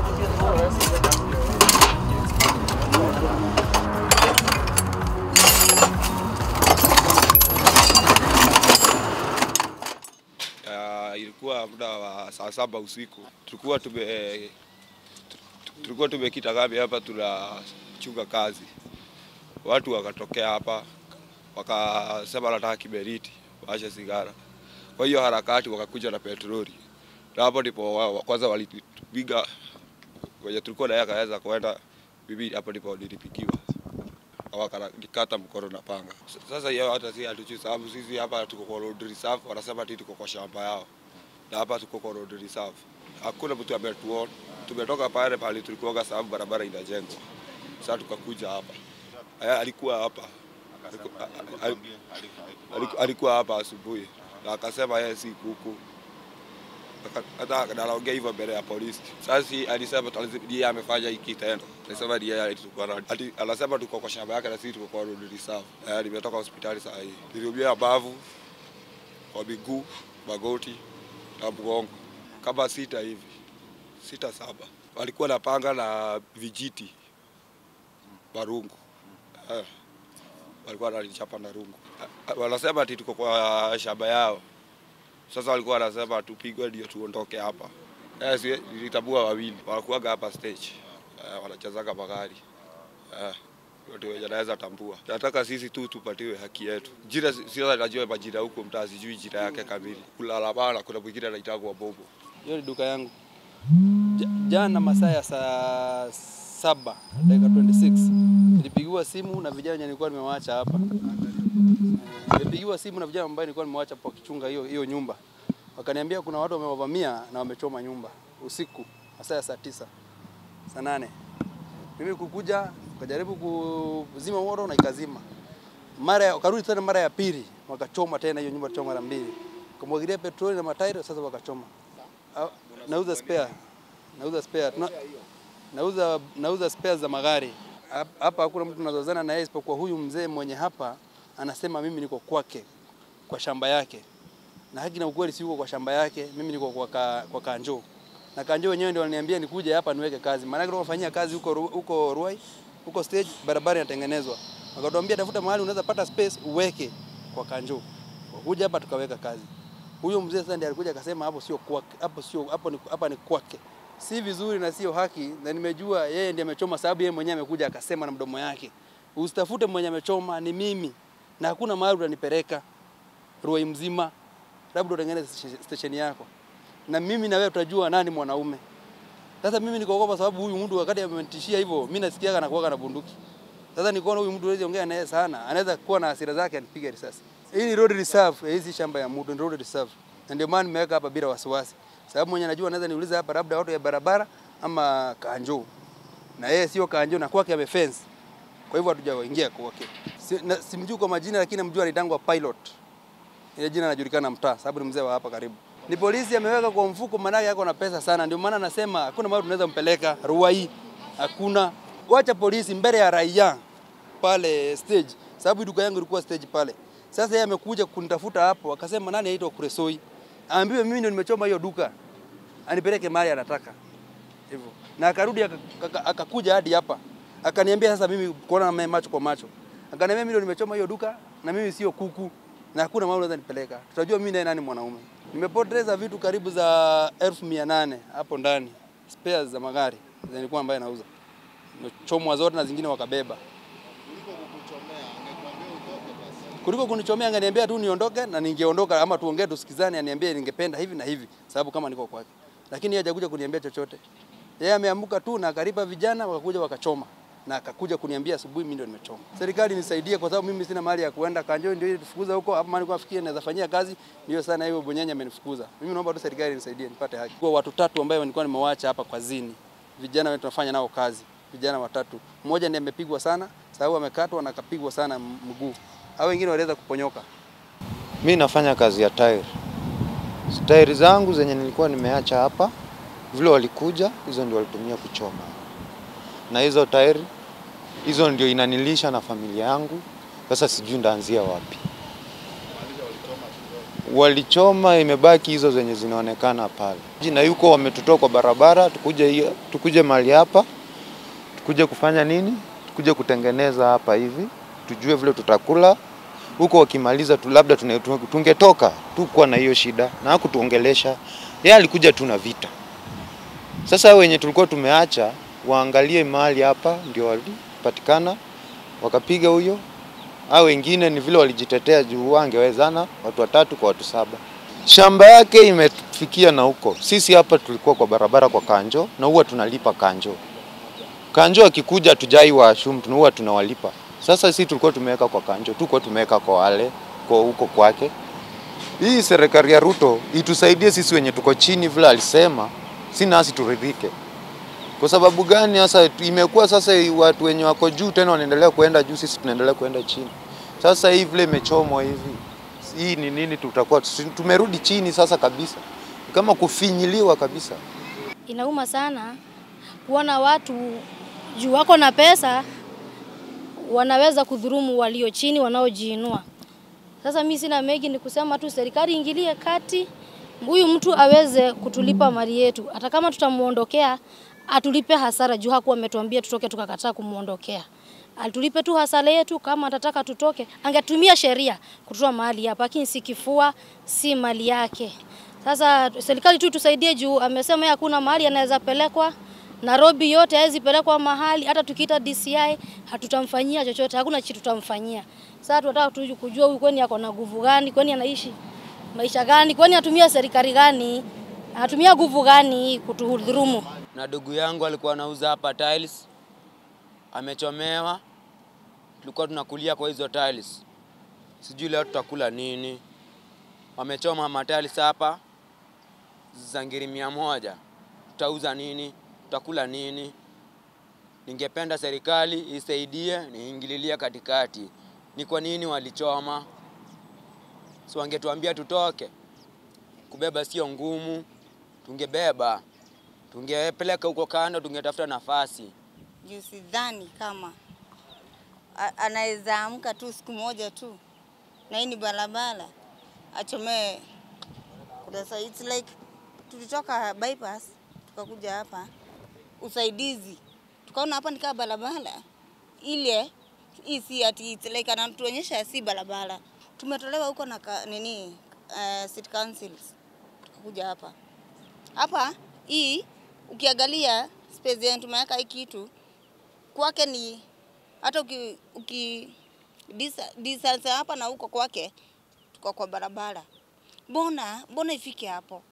Uh, ilikuwa muda wa saa saba usiku, tulikuwa tume tulikuwa tumekita kambi hapa, tunachunga kazi. Watu wakatokea hapa wakasema wanataka kiberiti, waashe sigara. Kwa hiyo harakati wakakuja na petroli, na hapo ndipo wa- wa- kwanza walitupiga kwenye tulikuwa naye akaweza kwenda bibi, hapo ndipo nilipigiwa wakanikata mkono na panga. S- Sasa hiyo hata si hatujui, sababu sisi hapa tuko kwa road reserve, wanasema ati tuko kwa shamba yao, na hapa tuko kwa road reserve. Hakuna mtu ametuona, tumetoka pale pale tulikuwa, sababu barabara inajengwa. Sasa tukakuja hapa, Eh, alikuwa hapa Aliku- a- a- aliku- alikuwa hapa asubuhi na akasema yeye si kuku Aka- hata anaongea hivyo mbele ya polisi. Sasa si alisema tu- yeye amefanya hiki kitendo, alisema ni yeye alitukuwa na ati anasema tuko kwa shamba yake na sisi tuko kwa road reserve. Eh, nimetoka hospitali saa hii, niliumia bavu kwa miguu, magoti na mgongo kama sita hivi, sita saba. Walikuwa na panga na vijiti marungu eh, walikuwa wananichapa na rungu. Eh, Wanasema ati tuko kwa shamba yao. Sasa walikuwa wanasema tupigwe ndio tuondoke hapa. Eh, si nilitambua wawili wanakuwaga hapa stage eh, wanachezaga magari eh, watu wenye naweza tambua. Nataka sisi tu tupatiwe haki yetu. Jina si- sio najua majina huko mtaa, sijui jina yake kamili. Kulala bana, kuna mwingine anaitwa Bobo. Hiyo ni duka yangu. Ja- Jana masaa ya saa saba dakika 26 nilipigiwa simu na vijana wenye nilikuwa nimewaacha hapa. Eh, Nilipigiwa simu na vijana ambao nilikuwa nimewaacha hapo wakichunga hiyo hiyo nyumba, wakaniambia kuna watu wamewavamia na wamechoma nyumba usiku masaa ya saa tisa saa nane. Mimi kukuja kujaribu kuzima moto na ikazima. Mara ya- wakarudi tena mara ya pili wakachoma tena hiyo nyumba choma mara mbili, kumwagilia petroli na matairi, sasa wakachoma. Ah, Nauza spare, nauza spare, Tuna, nauza nauza spare za magari Hap- hapa. Hakuna mtu nazozana na yeye isipokuwa huyu mzee mwenye hapa anasema mimi niko kwake kwa shamba yake, na haki na ukweli, si yuko kwa shamba yake, mimi niko kwa, ka, kwa kanjo na kanjo wenyewe ndio waliniambia nikuje hapa niweke kazi, maana yake tunafanyia kazi huko Ru- huko Ruai, huko stage, barabara inatengenezwa. Wakatuambia tafuta mahali unaweza pata space uweke kwa kanjo. Kuja hapa tukaweka kazi. Huyo mzee sasa ndiye alikuja akasema hapo sio kwake, hapo sio hapo ni hapa ni kwake. Si vizuri na sio haki, na nimejua yeye ndiye amechoma, sababu yeye mwenyewe amekuja akasema na mdomo yake, usitafute mwenye amechoma, ni mimi, na hakuna mahali utanipeleka Ruai mzima, labda utengeneze station yako, na mimi na wewe tutajua nani mwanaume. Sasa mimi nikaogopa, sababu huyu mtu wakati amenitishia hivyo, mimi nasikiaga anakuwaga na bunduki. Sasa nikaona huyu mtu hawezi ongea naye sana, anaweza kuwa na hasira zake anipige risasi. Hii ni road reserve, hii si shamba ya mtu, ni road reserve. Na ndio maana nimeweka hapa bila wasiwasi. Sababu mwenye anajua anaweza niuliza hapa labda watu ya barabara ama kanjo. Na yeye sio kanjo na kwake ame fence. Kwa hivyo hatujaingia kwake. Si, na- simjui kwa majina lakini namjua anaitangwa pilot. Ile jina linajulikana mtaa sababu ni mzee wa hapa karibu. Ni polisi ameweka kwa mfuko, maana yako na pesa sana, ndio maana anasema hakuna mahali tunaweza mpeleka Ruai, hakuna. Wacha polisi mbele ya raia pale stage, sababu duka yangu ilikuwa stage pale. Sasa yeye amekuja kunitafuta hapo, akasema nani aitwa Kuresoi, aambiwe mimi ndio nimechoma hiyo duka, anipeleke mahali anataka hivyo, na akarudi aka- aka- akakuja hadi hapa akaniambia sasa, mimi kuona na mimi macho kwa macho, akaniambia mimi ndio nimechoma hiyo duka na mimi sio kuku na hakuna mahali unaweza nipeleka, tutajua mimi naye nani mwanaume. Nimepoteza vitu karibu za elfu mia nane hapo ndani, spares za magari zilikuwa ambaye nauza, nimechomwa zote na zingine wakabeba. kuliko kunichomea angeniambia tu niondoke na ningeondoka, ama tuongee tusikizane, aniambie ningependa hivi na hivi, sababu kama niko kwake. Lakini yeye hajakuja kuniambia chochote. Yeye ameamka tu na akaripa vijana wakakuja wakachoma na akakuja kuniambia asubuhi mimi ndio nimechoma. Serikali nisaidie, kwa sababu mimi sina mahali ya kuenda. Kanjo ndio ilifukuza huko, hapo mahali kwa fikia naweza fanyia kazi, ndio sana hiyo bonyanya amenifukuza. Mimi naomba tu serikali nisaidie nipate haki. Kwa watu tatu ambao nilikuwa nimewaacha hapa kwa zini, vijana wetu tunafanya nao kazi, vijana watatu. Mmoja ndiye amepigwa sana, sababu amekatwa na akapigwa sana mguu hao wengine waliweza kuponyoka. Mi nafanya kazi ya tairi. Tairi zangu zenye nilikuwa nimeacha hapa, vile walikuja, hizo ndio walitumia kuchoma, na hizo tairi hizo ndio inanilisha na familia yangu. Sasa sijui ndaanzia wapi. walichoma, imebaki hizo zenye zinaonekana pale, na yuko wametutoa kwa barabara, tukuje hiyo- tukuje mahali hapa, tukuje kufanya nini? Tukuje kutengeneza hapa hivi, tujue vile tutakula huko. Wakimaliza tu labda tune- tu- tungetoka tu kuwa na hiyo shida, na hakutuongelesha yeye, alikuja tu na vita. Sasa wenye tulikuwa tumeacha waangalie mahali hapa, ndio walipatikana wakapiga huyo hao wengine ni vile walijitetea juu wangewezana watu watatu kwa watu saba. Shamba yake imefikia na huko. Sisi hapa tulikuwa kwa barabara kwa kanjo na huwa tunalipa kanjo. Kanjo akikuja tujai wa ashum huwa tunawalipa. Sasa sisi tulikuwa tumeweka kwa kanjo, tulikuwa tumeweka kwa wale kwa huko kwake. Hii serikali ya Ruto itusaidie sisi wenye tuko chini, vile alisema, si nasi turidhike. Kwa sababu gani sasa imekuwa sasa watu wenye wako juu tena wanaendelea kuenda juu, sisi tunaendelea kuenda chini. Sasa hii vile imechomwa hivi, hii ni nini? Tutakuwa tumerudi chini sasa kabisa, kama kufinyiliwa kabisa. Inauma sana kuona watu juu wako na pesa wanaweza kudhurumu walio chini wanaojiinua. Sasa mi sina mengi, ni kusema tu serikali ingilie kati, huyu mtu aweze kutulipa mali yetu, hata kama tutamuondokea atulipe hasara juu hakuwa ametuambia tutoke tukakataa kumuondokea. Atulipe tu hasara yetu, kama atataka tutoke, angetumia sheria kutoa mahali hapa, lakini si kifua, si mali yake. Sasa serikali tu tusaidie juu amesema yeye hakuna mahali anaweza pelekwa Nairobi yote hawezi pelekwa mahali, hata tukiita DCI hatutamfanyia chochote, hakuna kitu tutamfanyia. Sasa tunataka tu kujua huyu kwani ako na nguvu gani, kwani anaishi maisha gani, kwani atumia serikali gani, anatumia nguvu gani kutudhulumu. na ndugu yangu alikuwa anauza hapa tiles, amechomewa. Tulikuwa tunakulia kwa hizo tiles, sijui leo tutakula nini. Wamechoma matiles hapa za ngiri mia moja, tutauza nini? Tutakula nini? Ningependa serikali isaidie, niingililie katikati. Ni kwa nini walichoma? Si wangetuambia tutoke? Kubeba sio ngumu, tungebeba tungepeleka huko kando, tungetafuta nafasi. juu sidhani kama a- anaweza amka tu siku moja tu na hii ni barabara achomee kurasa. It's like tulitoka bypass tukakuja hapa usaidizi, tukaona hapa ni kama barabara ile hii, si ati it's like anatuonyesha si barabara. Tumetolewa huko na ka, nini uh, city councils tukakuja hapa hapa hii ukiangalia space yenye tumeweka hii kitu kwake ni hata uki, uki disa- distance hapa na huko kwake tuko kwa barabara. Mbona mbona ifike hapo?